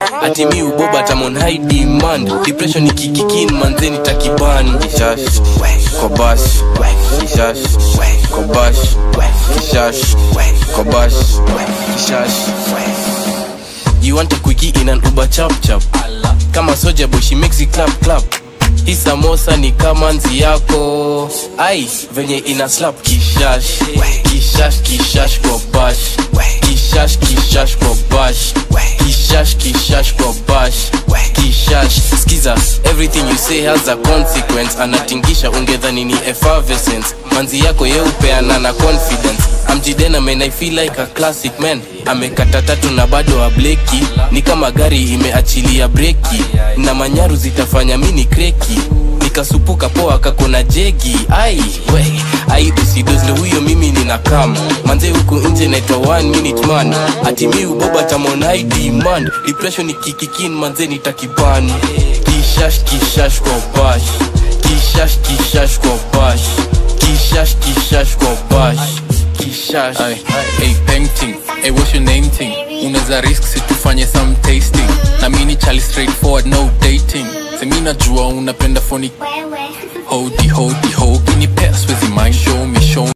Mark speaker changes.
Speaker 1: ati mi uboba tamon high demand depression ikikikin manzeni takiban kishash kobash kishash kobash kishash kobash kishash You want a quickie in an Uber chap chap Kama soja boy she makes it clap clap Hii samosa ni kama nzi yako Ai, venye ina slap kishash Kishash kishash kwa bash Kishash kishash kwa bash Kishash kishash kwa bash Kishash Skiza, everything you say has a consequence Anatingisha ungedhani ni effervescence Manzi yako yeupeana na confidence amjidena man I feel like a classic man amekata tatu na bado ableki ni kama gari imeachilia breki na manyaru zitafanya mini kreki nikasupuka poa kakona jegi ai we ai usidozle huyo mimi nina kam manze huku nje naitwa one minute man ati mi uboba tamon high demand depression ikikikin manze nitakiban kishash kishash kwa bash kishash kishash kwa bash kishash kishash kwa bash kishash
Speaker 2: Ay, hey, painting hey, what's your name thing unaweza risk situfanye some tasting na mini chali straightforward no dating semi najua unapenda phony hodi hodi ho kinipea swezi mind show me show